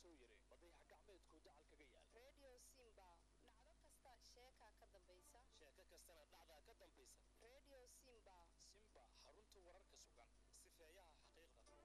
soo yare madayax gacmeedku dacal kaga yaal redio simba dhacdo kasta sheekaa ka dambaysa sheeko kastana dhacdaa ka dambaysa redio simba simba xarunta wararka sugan sifeeyaha xaqiiqda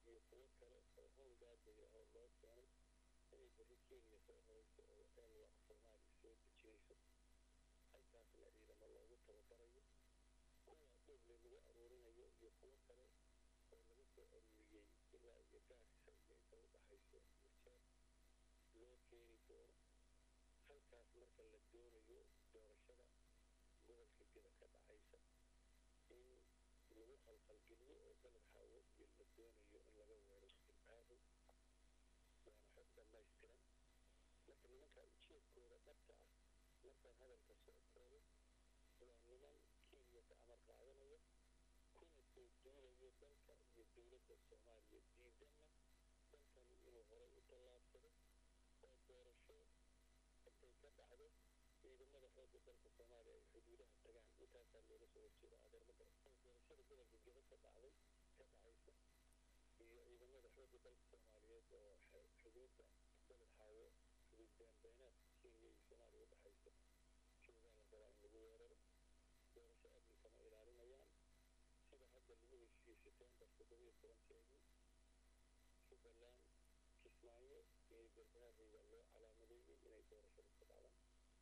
iyo kuwo kale oo howlgaadaya oo loo keenay inay berri kenya soo horeyso oo elwaq soomaaliya soo dejinayso halkaasna ciidamo loogu tababarayo kuwa dhoble lagu aruurinayo iyo kuwo kale oo laga soo aruuriyey ilaa iyo gaarisa iyo inta u dhaxayso murjeer loo keeni doono halkaas marka la doonayo doorashada gobolka geda ka dhacaysa in lagu qalqalgeliyo oo beled xaawo iyo la doonayo in laga weero ilbaadow waana xog dhammaystiran marka nimankaa ujeedkooda dhabta ah markaan hadalka soo koobo waa niman kenya ka amar qaadanaya kuna soo duulayo dalka iyo dowladda soomaaliya diidanna dalkani inuu horay u tallaabsado oo doorasho intay ka dhacdo ciidamada xoogga dalka soomaaliya ay xuduudaha tagaan intaasaa looga soo horjeeda adeermada oo doorashada gobolka geda ka dhacday ka dhacaysa iyo ciidamada xoogga dalka soomaaliyeed oo xuduudda beled xaawo xuduud beenbeenaadka kenya iyo soomaaliya u dhexaysa joogaa la rabaa in lagu weeraro doorasho amni kama ilaalinayaan sida hadda lagu heshiiyey setembar toddobiyo tobankeedii jubbaland kismaayo iyo garbaharey baa loo calaamadeeyey inay doorashada ka dhacdaan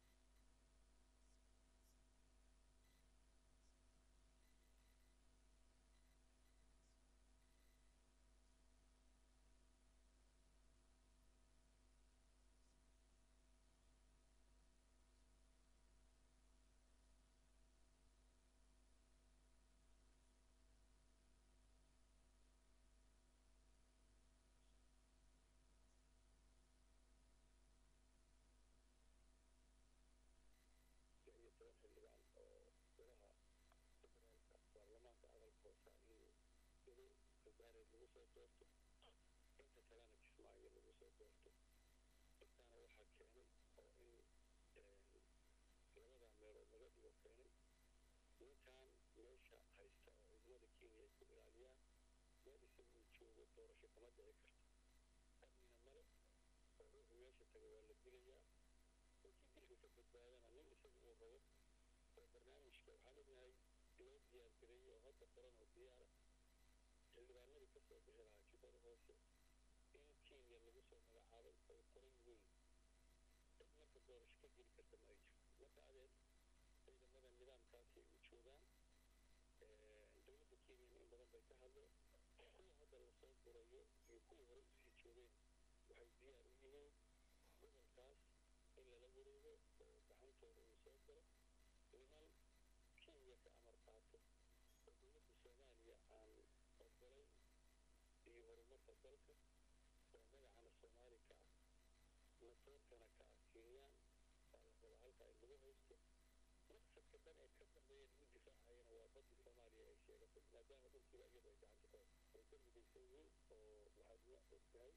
iyo toban xildhibaan oo golaha federaalka baarlamaanka aqalka hoosa in gelo garbaareed lagu soo doorto inta kalena kismaayo lagu soo doorto intaana waxaa keenay oo in labadaa meelood laga dhigo keenay ninkan meesha haysta oo ciidamada kenya ay ku ilaaliyaan meel isaga uu joogo doorasho kama dhici karto amnina male oo ruuxu meesha taga waa la dilayaa ninkii dilka ka badbaadana nin isaga uu rabo oo barnaamijka waxaan ognahay loo diyaar gareeyey oo hadda qoran oo diyaara xildhibaanadii ka soo bixi lahaa jubbada hoose in kenya lagu soo magacaabay ay qoran yihiin cid marka doorasho ka geli karta ma ay jirto marka adeer ciidamada nidaamkaasi ay u joogaan dowladda kenyana in badan bay ka hadleen kuwa hadda lasoo gurayo iyo kuwii hore usii joogeen waxay diyaar u yihiin gobolkaas in lala wareego oo gacantooda uu soo galo niman kenya ka amar qaato oo dowladda soomaaliya aan ogolayn iyo horumarka dalka oo magacana soomaali ka ah matoorkana ka ah kenyaan baa la rabaa halkaa in lagu haysto maqsadka dhan ee ka dambeeya lagu difaacayana waa baddii soomaaliya ay sheegatay maadaama dhulkiiba iyadu ay gacanta ka ay ka midaysan yihiin oo waxaad ma ogtahay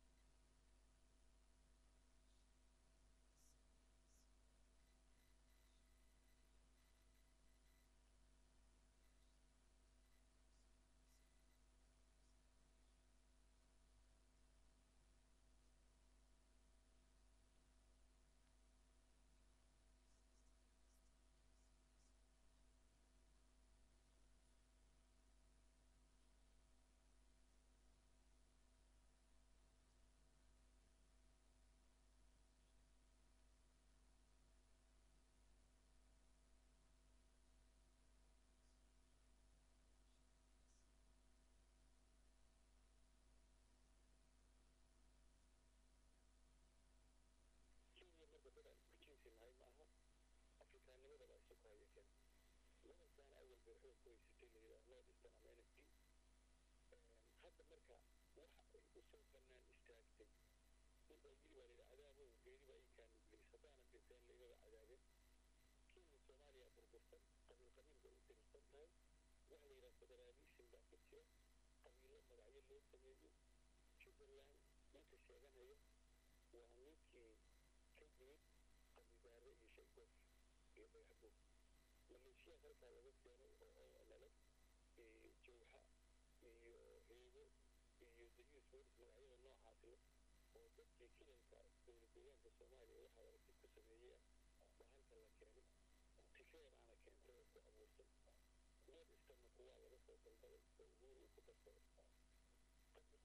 kenya marka dad aan isku jinsi nahay ma aha afrikaannimada baa isu ku haya keen gobolkaana awal bay xoog ku haysatay la yidhaah north eastern america hadda marka waxa ay u soo bannaan istaagtay in ay yiri baa layidhi cadaabow geeri baa ii kaanugleys haddaanan dhinteen laygaba cadaabin kenya soomaaliya burbursan qabiil qabiil bay u tirirsan tahay waxa la yidhaha federaalism baa ku jira qabiilo magacyo loo sameeyo jubbaland ninka sheeganaya waa ninkii ka yimid qabidaare iyo shaygoof iyo dhagaxbuur maleeshiyaad halkaa laga keenay oo onale iyo jawxa iyo heego iyo dayuus welis magacyada noocaas leh oo dadkii kilalka dowlad deegaanka soomaaliya waxaa aragti ku sameeyey baa halka la keenay tifeeraana keentay oo ku abuurtay north easternna kuwaa laga soo dalbaday oo uhuru uu ku darsaday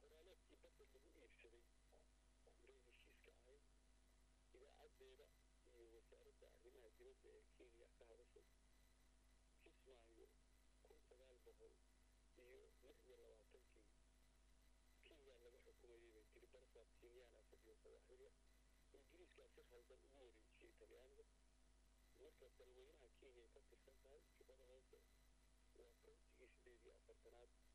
dowladdeeda iyo wasaaradda arrimaha dibadda ee kenya ka hadashay kismaayo kun sagaal boqol iyo lix iyo labaatankii kenya laga xukumayay bay tiri barsaab kenyaana fadhiyo sawaaxiliya ingiriiskaa si khaldan ugu wareejiyey talyaaniga marka dalweynaha kenya ka tirsan tahay jubbada hoose waa countigii sideed iyo afartanaad